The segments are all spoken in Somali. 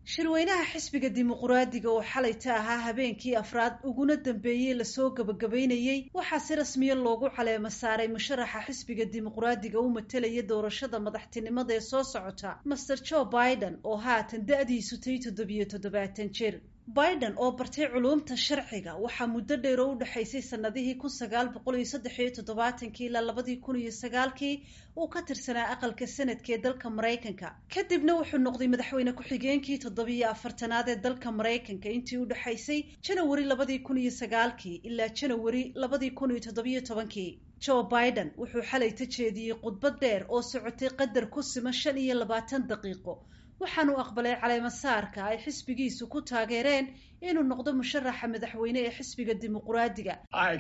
shirweynaha xisbiga dimuquraadiga oo xalayta ahaa habeenkii afraad uguna dambeeyey lasoo gabagabaynayey waxaa si rasmiya loogu caleemo saaray musharaxa xisbiga dimuquraadiga u matelaya doorashada madaxtinimada ee soo socota master joe biden oo haatan da-diisu tay toddobiyo toddobaatan jir biden oo bartay culuumta sharciga waxaa muddo dheer oo u dhexaysay sanadihii kun sagaal boqol iyo saddex iyo toddobaatankii ilaa labadii kun iyo sagaalkii uu ka tirsanaa aqalka sanadka ee dalka maraykanka kadibna wuxuu noqday madaxweyne ku-xigeenkii toddobiyo afartanaad ee dalka maraykanka intii u dhexaysay janawari labadii kun iyo sagaalkii ilaa janawari labadii kun iyo toddobiyo tobankii joe biden wuxuu xalay ta jeediyey khudbad dheer oo socotay qadar ku siman shan iyo labaatan daqiiqo waxaanu aqbalay caleemasaarka ay xisbigiisu ku taageereen inuu noqdo musharaxa madaxweyne ee xisbiga dimuquraadiga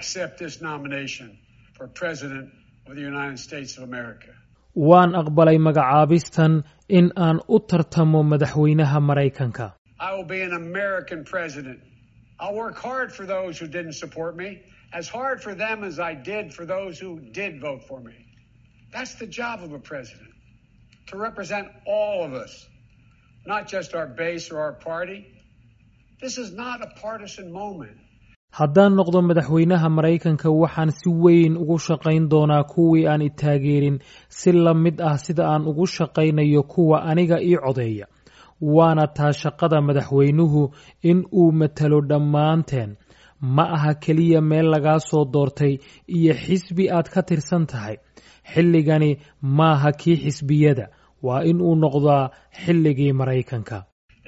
waan aqbalay magacaabistan in aan u tartamo madaxweynaha maraykanka as hard for them as I did for those who did vote for me. That's the job of a president, to represent all of us, not just our base or our party. This is not a partisan moment. haddaan noqdo madaxweynaha maraykanka waxaan si weyn ugu shaqayn doonaa kuwii aan i taageerin si la mid ah sida aan ugu shaqaynayo kuwa aniga ii codeeya waana taa shaqada madaxweynuhu in uu matalo dhammaanteen ma aha keliya meel lagaa soo doortay iyo xisbi aad ka tirsan tahay xilligani maaha kii xisbiyada waa in uu noqdaa xilligii maraykanka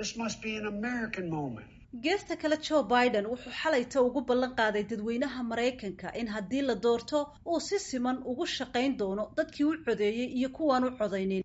geesta kale joe biden wuxuu xalayta ugu ballan qaaday dadweynaha maraykanka in haddii la doorto uu si siman ugu shaqayn doono dadkii u codeeyey iyo kuwaan u codaynin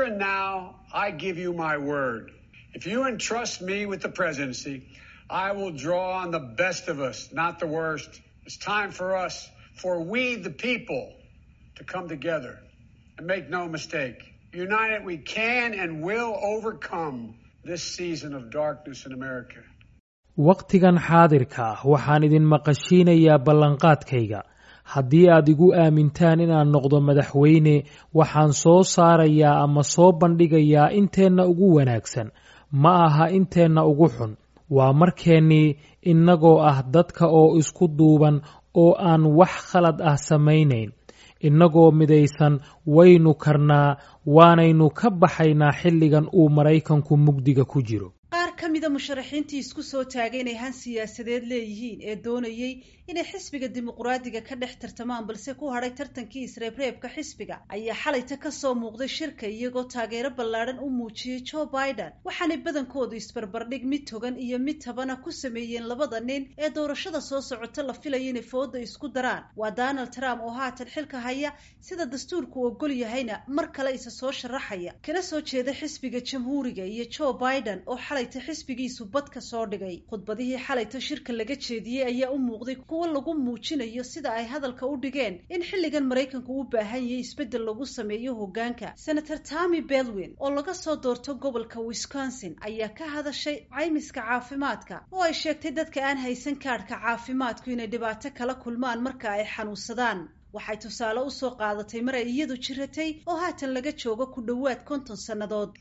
I will draw on the best of us, not the worst. It's time for us, for we the people, to come together. And make no mistake, united we can and will overcome this season of darkness in America. wakhtigan xaadirka ah waxaan idin maqashiinayaa ballanqaadkayga haddii aad igu aamintaan inaan noqdo madaxweyne waxaan soo saarayaa ama soo bandhigayaa inteenna ugu wanaagsan ma aha inteenna ugu xun waa markeennii innagoo ah dadka oo isku duuban oo aan wax khalad ah samaynayn innagoo midaysan waynu karnaa waanaynu ka baxaynaa xilligan uu maraykanku mugdiga ku jiro qaar ka mida musharaxiintii isku soo taagay inay han siyaasadeed leeyihiin ee doonayey inay xisbiga dimuquraadiga ka dhex tartamaan balse ku hadhay tartankii isreebreebka xisbiga ayaa xalayta kasoo muuqday shirka iyagoo taageero ballaadhan u muujiyey joe biden waxaanay badankoodu isbarbardhig mid togan iyo mid tabana ku sameeyeen labada nin ee doorashada soo socota la filayo inay fooda isku daraan waa donald trump oo haatan xilka haya sida dastuurku ogol yahayna mar kale isa soo sharaxaya kana soo jeeda xisbiga jamhuuriga iyo joe biden oo xalayta xisbigiisu badka soo dhigay khudbadihii xalayta shirka laga jeediyey ayaa u muuqday kuwo lagu muujinayo sida ay hadalka u dhigeen in xilligan maraykanku u baahan yahay isbeddel lagu sameeyo hoggaanka senator tommy belwin oo laga soo doorto gobolka wisconsin ayaa ka hadashay caymiska caafimaadka oo ay sheegtay dadka aan haysan kaadhka caafimaadku inay dhibaato kala kulmaan marka ay xanuunsadaan waxay tusaale u soo qaadatay mar ay iyadu jiratay oo haatan laga joogo ku dhowaad konton sannadood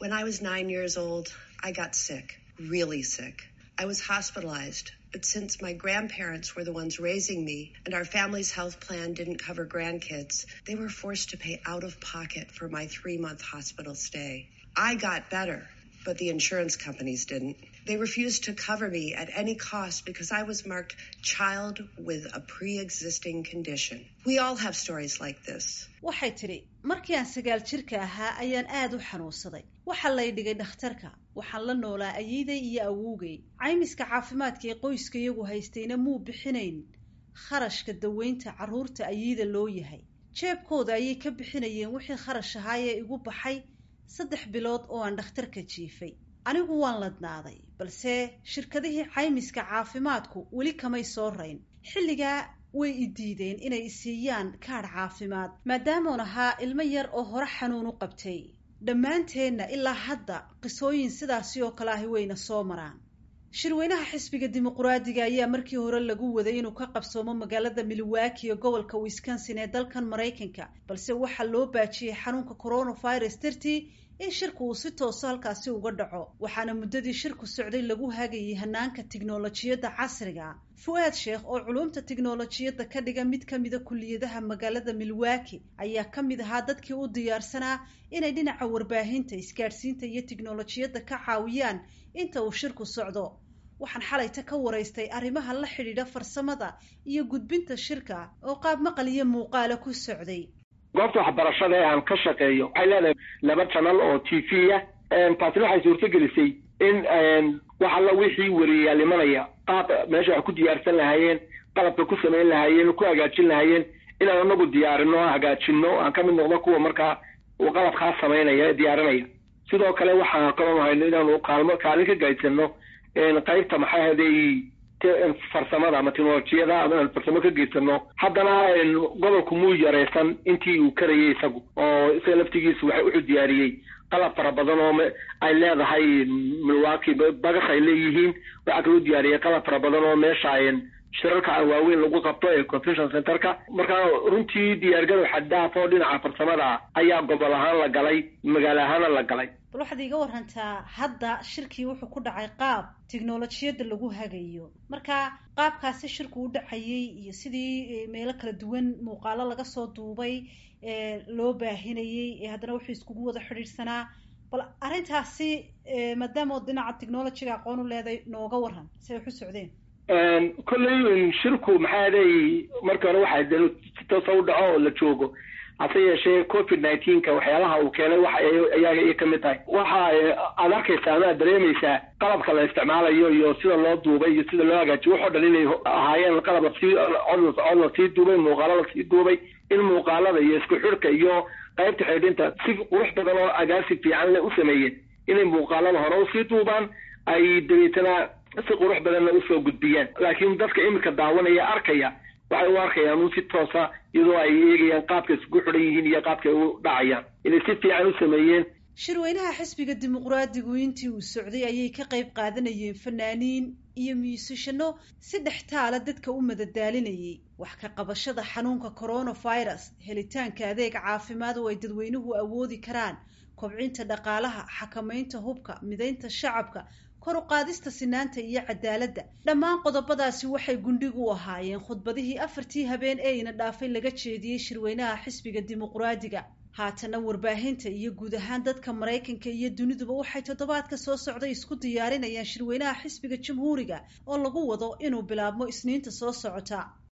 really sick. I was hospitalized, but since my grandparents were the ones raising me and our family's health plan didn't cover grandkids, they were forced to pay out of pocket for my three month hospital stay. I got better, but the insurance companies didn't. They refused to cover me at any cost because I was marked child with a pre-existing condition. We all have stories like this. waxay tidhi markii aan sagaal jirka ahaa ayaan aada u xanuunsaday waxaa lay dhigay dhakhtarka waxaan la noolaa ayeeday iyo awowgay caymiska caafimaadka ee qoyska iyagu haystayna muu bixinayn kharashka daweynta carruurta ayeeda loo yahay jeebkooda ayay ka bixinayeen wixii kharash ahaayee igu baxay saddex bilood oo aan dhakhtarka jiifay anigu waan ladnaaday balse shirkadihii caymiska caafimaadku weli kamay soo rayn xilligaa way i diideen inay isiiyaan kaadh caafimaad maadaamuun ahaa ilmo yar oo hore xanuun u qabtay dhammaanteenna ilaa hadda qisooyin sidaasi oo kale ahi wayna soo maraan shirweynaha xisbiga dimuquraadiga ayaa markii hore lagu waday inuu ka qabsoomo magaalada milwaaki ee gobolka wisconsin ee dalkan maraykanka balse waxaa loo baajiyey xanuunka coronavirus dartii in shirku uu si tooso halkaasi uga dhaco waxaana muddadii shirku socday lagu hagayay hanaanka tiknolojiyadda casriga fu-aad sheekh oo culumta tiknolojiyadda ka dhiga mid ka mida kuliyadaha magaalada milwaaki ayaa ka mid ahaa dadkii u diyaarsanaa inay dhinaca warbaahinta isgaadhsiinta iyo tiknolojiyadda ka caawiyaan inta uu shirku socdo waxaan xalayta ka waraystay arrimaha la xidhiidha farsamada iyo gudbinta shirka oo qaab maqal iyo muuqaala ku socday goobta waxbarashada ee aan ka shaqeeyo waxay leedahay laba janal oo t v ah taasina waxay suurtogelisay in wax alla wixii wariyayaal imanaya qaab meesha wax ku diyaarsan lahaayeen qalabka ku samayn lahaayeen ku hagaajin lahaayeen inaan anagu diyaarino hagaajino aan ka mid noqdo kuwa markaa uu qalabkaa samaynaya ee diyaarinaya sidoo kale waxaan kaloo hayno inaanu kaalmo kaalin ka gaadsano qaybta maxaa haday farsamada ama teknolojiyada ama inaan farsamo ka geysano haddana gobolku muu yaraysan intii uu karayay isagu oo isaga laftigiisu waxa wuxuu diyaariyey qalab fara badan oo ay leedahay milwaaki bagas ay leeyihiin waxaa kaloo diyaariyey qalab fara badan oo meesha shirarka waaweyn lagu qabto ee convention centerka marka runtii diyaargarow xaddaaf oo dhinaca farsamada ayaa gobol ahaan la galay magaalo ahaana la galay bal waxaad iiga warantaa hadda shirkii wuxuu ku dhacay qaab tiknolojiyadda lagu hagayo marka qaabkaasi shirku u dhacayay iyo sidii meelo kala duwan muuqaalo laga soo duubay loo baahinayey ee haddana wuxuu iskugu wada xidhiidhsanaa bal arrintaasi maadaama ood dhinaca technologyga aqoon u leeday nooga waran si ay waxu socdeen kolley shirku maxaa day markii hore waxaa de si toosa u dhaco oo la joogo hase yeeshee covid nineteenka waxyaalaha uu keenay wax ayaga ay kamid tahay waxa aad arkaysaa ama aad dareemaysaa qalabka la isticmaalayo iyo sida loo duubay iyo sida loo hagaajiyo waxoo dhan inay ahaayeen qalab lasii cod lasii duubay muuqaalo lasii duubay in muuqaalada iyo isku xidhka iyo qaybta xidhinta si qurux badan oo agaasi fiican le u sameeyeen inay muuqaalada hore usii duubaan ay dabeetana si qurux badanna usoo gudbiyaan laakiin dadka iminka daawanaya arkaya waxay u arkayaan un si toosa iyadoo ay eegayaan qaabka isugu xidhan yihiin iyo qaabka ay u dhacayaan inay si fiican u sameeyeen shirweynaha xisbiga dimuqraadigu intii uu socday ayay ka qayb qaadanayeen fanaaniin iyo muusishano si dhextaala dadka u madadaalinayay wax ka qabashada xanuunka coronavirus helitaanka adeeg caafimaad oo ay dadweynuhu awoodi karaan kobcinta dhaqaalaha xakamaynta hubka midaynta shacabka kor u qaadista sinaanta iyo cadaaladda dhammaan qodobadaasi waxay gundhig u ahaayeen khudbadihii afartii habeen ee ina dhaafay laga jeediyey shirweynaha xisbiga dimuqraadiga haatana warbaahinta iyo guud ahaan dadka maraykanka iyo duniduba waxay toddobaadka soo socday isku diyaarinayaan shirweynaha xisbiga jamhuuriga oo lagu wado inuu bilaabmo isniinta soo socota